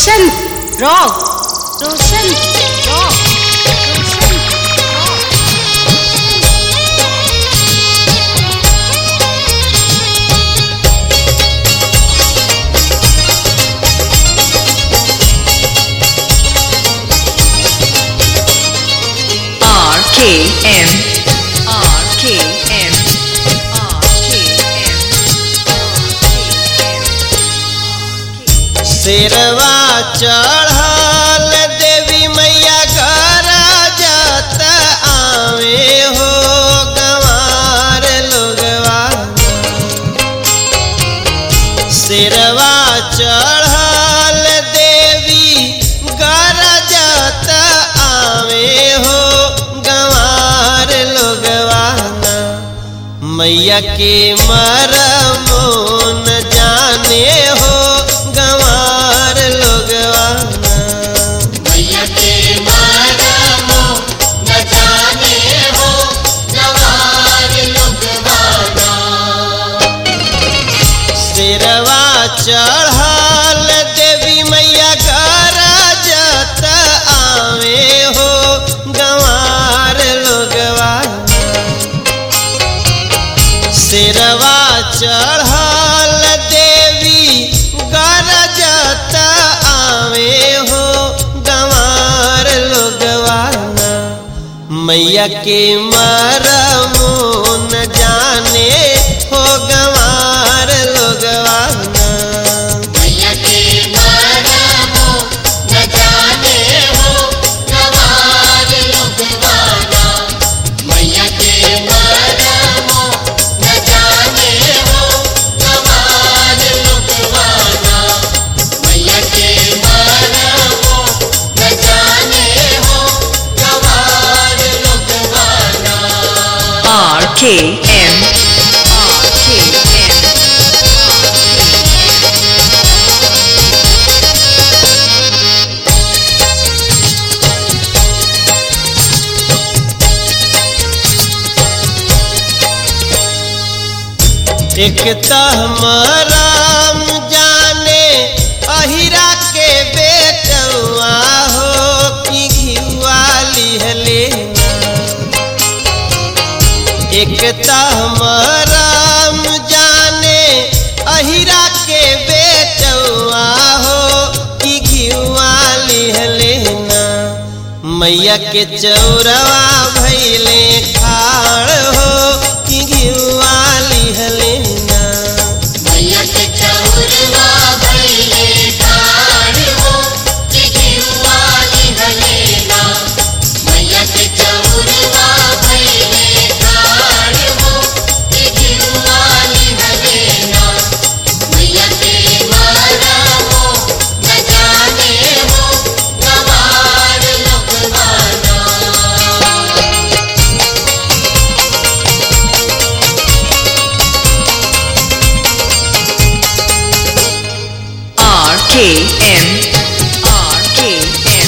रोशन rock Roshan rock Roshan rock RKM RKM RKM शेरवा चढ़ल देवी मैया घर जात आवे हो गंवार लोगवा शेरवा चढ़ल देवी घर जात आवे हो गंवार लोगवा मैया के मरमो न जाने हो गंवार लोगवाना मैया के मारमो न जाने हो नवार लुगवाना शेरवा चढ़ल देवी मैया घर जत आवे हो गंवार लोगवाना शेरवा चढ़ल देवी गरजत आवे हो गंवार लोगवाना मैया के मरमो न जाने हो गंवार लोगवाना मैया के मारमो न जाने हो नवार लुगवाना मैया के मारमो न जाने हो नवार लुगवाना मैया के मारमो न जाने हो नवार लुगवाना RKM RKM एक तहमराम जाने अहिरा के बेटवा हो कि घिवा लिहले एक तहमराम जाने अहिरा के बेटवा हो कि घिवा लिहले ना मैया के चौरवा भैले खाड़ हो कि घिवा लिहले ना मैया के चौरवा भइले ठाड़ हो कि घिउवा लिहलेना मैया के चौरवा भइले ठाड़ हो कि घिउवा लिहलेना मैया के मारमो न जाने हो गवार लोकवाना RKM RKM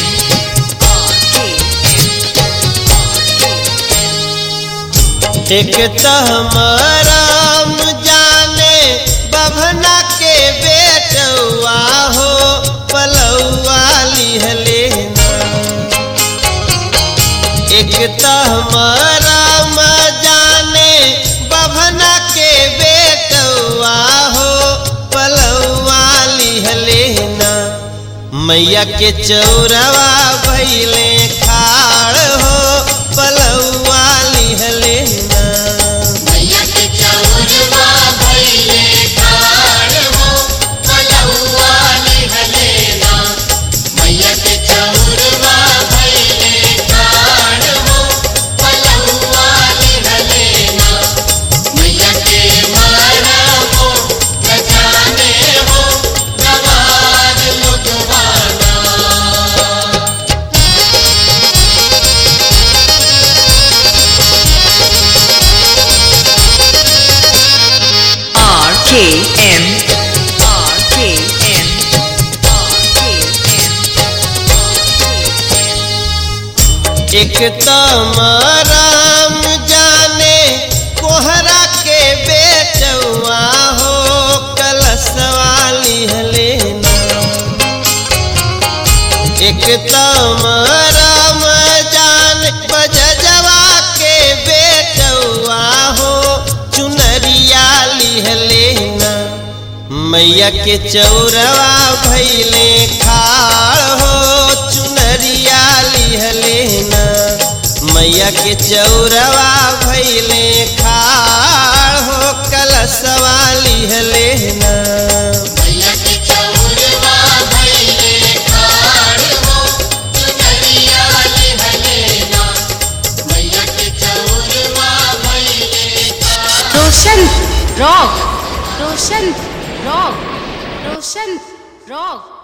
एक तहमराम जाने बभना के बेटवा हो पलौआ लिहले ना एक तहमराम जाने बभना के बेटवा हो पलौआ लिहले ना मैया के चौरवा भैले खाड़ हो पलौआ लिहले ना मैया के चौरवा भइले ठाड़ हो पलौआ लिहलेना मैया के चौरवा भइले ठाड़ हो पलौआ लिहलेना मैया के मारमो न जाने हो गवार लुगवाना RKM RKM एक तमराम जाने कोहरा के बेटवा हो कलशवा लिहले ना एक तम राम जान बजजवा के बेटवा हो चुनरिया लिहलेना मैया के चौरवा भैले खाड़ हो चुनरिया लिहलेना मैया के चौरवा भैले खाड़ हो कलशवा लिहलेना मैया के चौरवा भइले खाड़ हो चुनरिया लिहलेना मैया के चौरवा भइले खाड़ Roshan rock Roshan rock Roshan rock